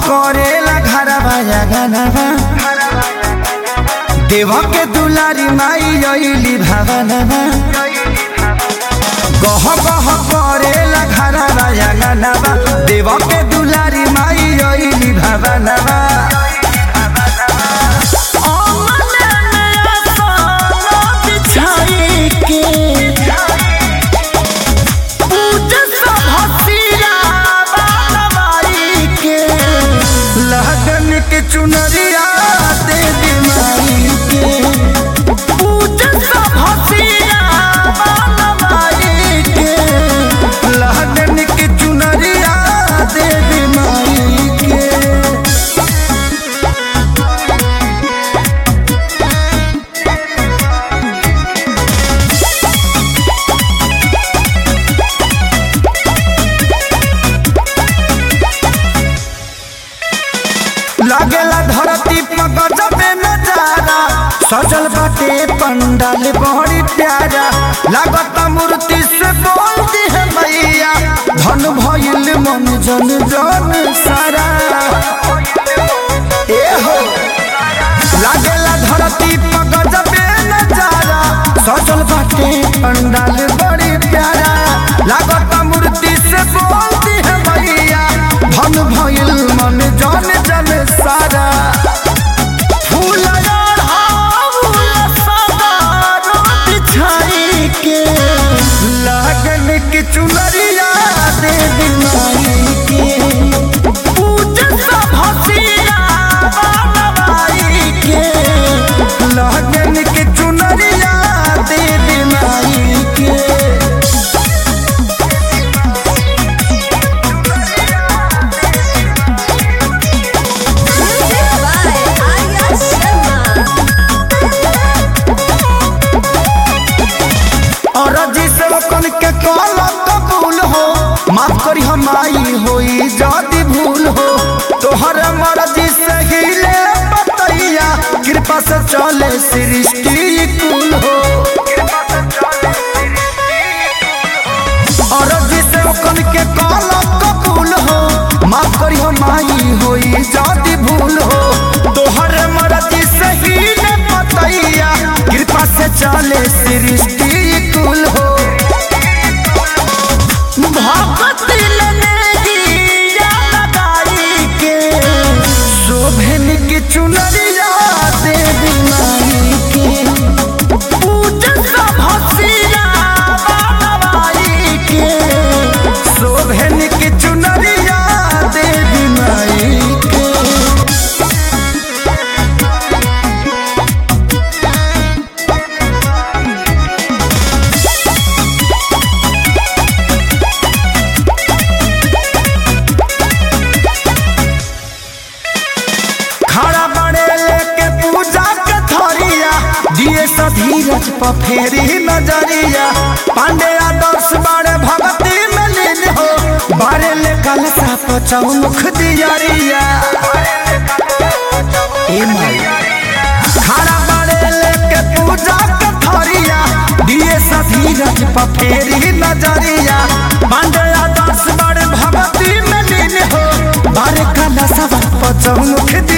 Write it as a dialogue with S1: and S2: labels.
S1: करेला घरवा गनवा देवा के दुलारी माई अइली भवनवा गह गह करेला घरवा गनवा देवा के दुलारी माई अइली भवनवा लगन के चुनरिया दे दी माई के लगन के चुनरिया दे दी माई के लागेला धरती पर गजबे नजारा सजल बाटे पंडाल बड़ी प्यारा लागत मूर्ति से बोलती है मैया धन भइल मन जन जन सारा ए हो लागेला धरती पर गजबे नजारा सजल बाटे पंडाल बड़ी प्यारा लागत मूर्ति से बोलती है मैया धन भइल मन जन जन सारा फूल लगन की चुनरिया दे दी माई के लगन की चुनरिया दे दी माई के
S2: Arya Sharma.
S1: और जिसे कन के कल कबूल हो माफ करी हम आई होई जदी भूल हो तोहर मर्जी से हिले बतैया कृपा से चले सृष्टि कुल हो और जिसे कन के कल कबूल हो माफ करी हम आई होई जदी भूल हो तोहर मर्जी से हिले बतैया कृपा से चले सृष्टि कुल हो शोभन की चुनरिया देवी माई के शोभन की चुनरिया देवी माई के खड़ा बड़े लेके पूजा के थरिया दिए धीरज पर फेरी नजरिया पांडे आदर्श बड़े भक्ति में लीन हो बारे ले कलसा पचौमुख दियरिया ए माई खड़ा बड़े लेके पूजा के थरिया दिए धीरज पर फेरी नजरिया पांडे आदर्श बड़े भक्ति में लीन हो बारे कलसा पचौमुख